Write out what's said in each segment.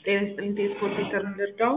ጤና ይስጥልኝ ቴሌስፖርት ሴንተር እንርዳው።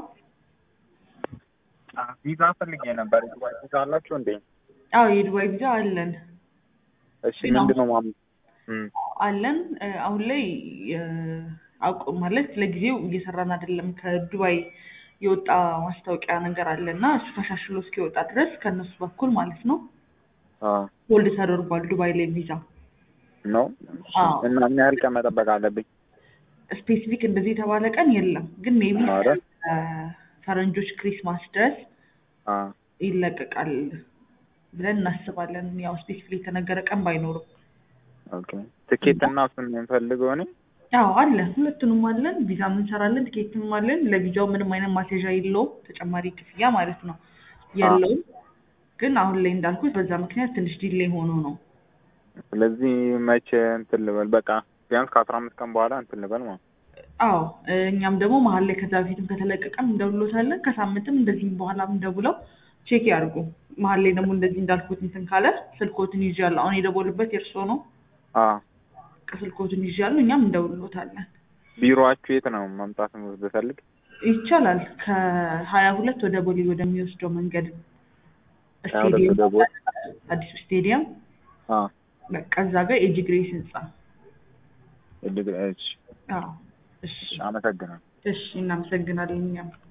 ቪዛ ፈልጌ ነበር። ዱባይ ቪዛ አላችሁ እንዴ? አዎ የዱባይ ቪዛ አለን እሺ ምንድን ነው ማም አለን እ አሁን ላይ እ አውቁ ማለት ለጊዜው እየሰራን አይደለም። ከዱባይ የወጣ ማስታወቂያ ነገር አለ እና እሱ ተሻሽሎ እስኪወጣ ድረስ ከእነሱ በኩል ማለት ነው ሆልድ ተደርጓል ዱባይ ላይ ቪዛ። ነው አዎ። እና ምን ያህል ቀን መጠበቅ አለብኝ? ስፔሲፊክ እንደዚህ የተባለ ቀን የለም፣ ግን ሜቢ ኧረ። ፈረንጆች ክሪስማስ ድረስ አ ይለቀቃል ብለን እናስባለን። ያው ስፔሲፊክ የተነገረ ቀን ባይኖርም ኦኬ ትኬት እና እሱን ነው የምፈልገው እኔ። አዎ አለን፣ ሁለቱንም አለን። ቪዛም እንሰራለን፣ ቲኬትም አለን። ለቪዛው ምንም አይነት ማስያዣ የለውም፣ ተጨማሪ ክፍያ ማለት ነው የለውም። ግን አሁን ላይ እንዳልኩት በዛ ምክንያት ትንሽ ዲሌይ ሆኖ ነው። ስለዚህ መቼ እንትን ልበል? በቃ ቢያንስ ከአስራ አምስት ቀን በኋላ እንትን ልበል ማለት ነው። አዎ እኛም ደግሞ መሀል ላይ ከዛ በፊትም ከተለቀቀም እንደውሎታለን። ከሳምንትም እንደዚህም በኋላም እንደውለው ቼክ ያድርጉ። መሀል ላይ ደግሞ እንደዚህ እንዳልኩት እንትን ካለ ስልኮትን ይዣለሁ። አሁን የደወሉበት የእርስዎ ነው። አ ስልኮትን ይዣለሁ። እኛም እንደውሎታለን። ቢሮአችሁ የት ነው መምጣት ብፈልግ? ይቻላል። ከሀያ ሁለት ወደ ቦሌ ወደሚወስደው መንገድ ሀያ ሁለት ስቴዲየም ወደ ቦሌ? አዲሱ ስቴዲየም አ በቃ እዛ ጋር ኤጅ ግሬስ ህንጻ። እድግ እሺ አዎ እሺ አመሰግናለሁ። እሺ፣ እናመሰግናለን እኛም